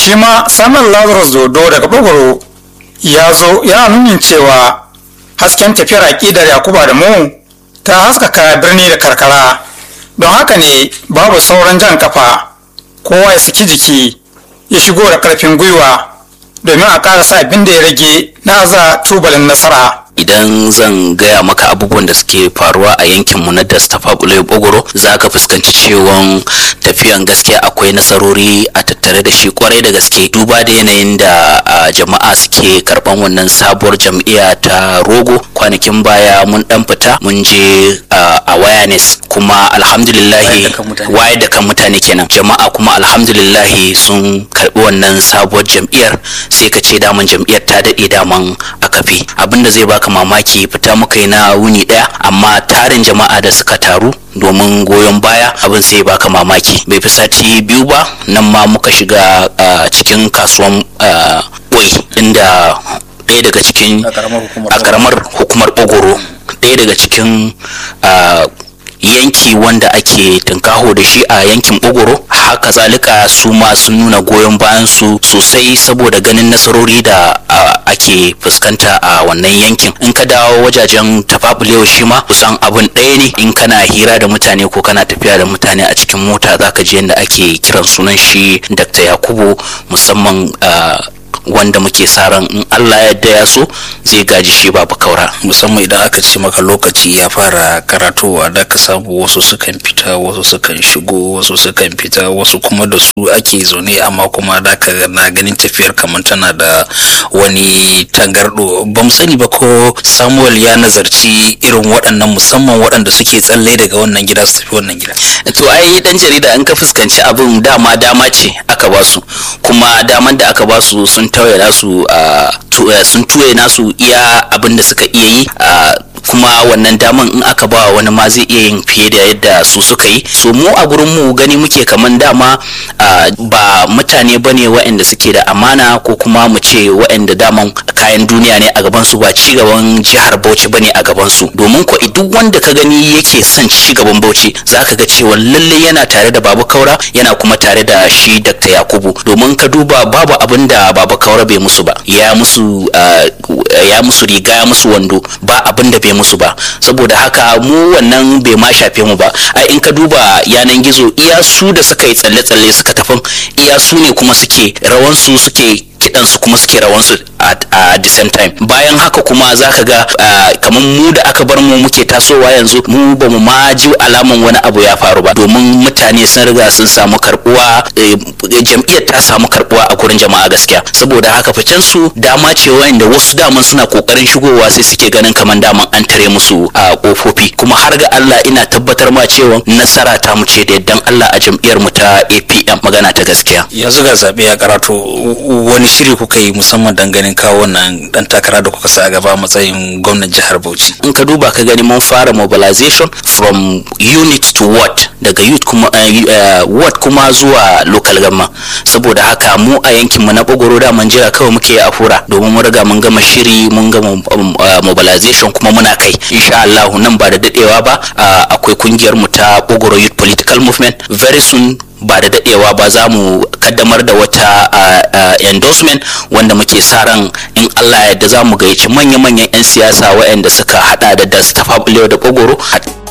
shi ma samun lazarus dodo daga bogoro ya zo yana nunin cewa hasken tafiyar aƙidar yakuba da mu ta haskaka birni da karkara don haka ne babu sauran jan kafa kowa ya saki jiki ya shigo da ƙarfin gwiwa domin a ƙara sa abin da ya rage na aza tubalin nasara idan zan gaya maka abubuwan da suke faruwa a yankinmu na dastafa bulai bogoro za ka fuskanci cewan tafiyan gaskiya akwai nasarori a tattare da shi kwarai da gaske duba da yanayin da jama'a suke karban wannan sabuwar jam'iyya ta rogo kwanakin baya mun dan fita mun je awareness kuma alhamdulillahi waye da kan mutane kenan jama'a kuma alhamdulillahi sun karbi wannan sabuwar jam'iyyar sai ka ce daman jam'iyyar ta daɗe daman a kafe abinda zai baka mamaki fita muka yi na wuni ɗaya amma tarin jama'a da suka taru domin goyon baya abin sai baka mamaki bai fi sati biyu ba nan ma muka shiga cikin kasuwan boy inda ɗaya daga cikin a karamar hukumar ogoro ɗaya daga cikin yanki wanda ake tunkaho da shi a yankin ogoro haka zalika su ma sun nuna goyon bayan su sosai saboda ganin nasarori da ake fuskanta a wannan yankin in ka dawo wajajen tafabulewa shi ma kusan abin ɗaya ne in kana hira da mutane ko kana tafiya da mutane a cikin mota zaka ji yadda ake kiran sunan shi dr yakubu musamman wanda muke sa ran in Allah yadda ya so zai gaji shi babu kaura musamman idan aka ce maka lokaci ya fara karatowa da ka samu wasu sukan fita wasu sukan shigo wasu sukan fita wasu kuma da su ake zaune amma kuma da ka na ganin tafiyar kamar tana da wani tangardo ba mu sani ba ko samuel ya nazarci irin waɗannan musamman waɗanda suke tsalle daga wannan gida su tafi wannan gida to ai dan jarida in ka fuskanci abin dama dama ce aka ba su kuma daman da aka ba su sun tauye nasu sun tuye nasu iya abin da suka iya yi kuma wannan daman in aka ba wani ma zai iya yin fiye da yadda su suka yi so mu a gurin mu gani muke kaman dama ba mutane bane waɗanda suke da amana ko kuma mu ce waɗanda daman kayan duniya ne a gaban su ba ci gaban jihar Bauchi bane a gaban su domin ko duk wanda ka gani yake son ci gaban Bauchi zaka ga cewa lalle yana tare da Babu Kaura yana kuma tare da shi Dr. Yakubu domin ka duba babu abin da Babu Kaura bai musu ba ya musu ya musu riga ya musu wando ba abin da bai musu ba saboda haka mu wannan bai ma shafe mu ba ai in ka duba yanan gizo iya su da suka yi tsalle-tsalle suka tafin iya su ne kuma suke rawansu suke kidansu kuma suke rawansu a the same time bayan haka kuma za ka ga kamar mu da aka bar mu muke tasowa yanzu mu ba mu ma ji alaman wani abu ya faru ba domin mutane sun riga sun samu karbuwa jam'iyyar ta samu karbuwa a gurin jama'a gaskiya saboda haka ficen su dama ce wanda wasu daman suna kokarin shigowa sai suke ganin kamar daman an tare musu a kofofi kuma har ga Allah ina tabbatar ma cewa nasara ta mu ce da yaddan Allah a jam'iyyar mu ta APM magana ta gaskiya yanzu ga zabe ya karato wani shiri kuka yi musamman dan ganin kawo wannan dan takara da kuka sa a gaba matsayin gwamnan jihar Bauchi in ka duba ka gani mun fara mobilization from unit to ward daga youth kuma uh, ward kuma zuwa local government saboda haka mu a yankin mu na Bogoro da mun jira kawai muke a fura domin mun riga mun gama shiri mun gama uh, mobilization kuma muna kai insha Allah nan ba da dadewa ba uh, akwai kungiyar mu ta Bogoro Youth Political Movement very soon ba da dadewa ba za mu kaddamar da wata endorsement wanda muke sa ran in Allah yadda za mu gayyaci manya-manyan 'yan siyasa waɗanda suka hada da da da Bogoro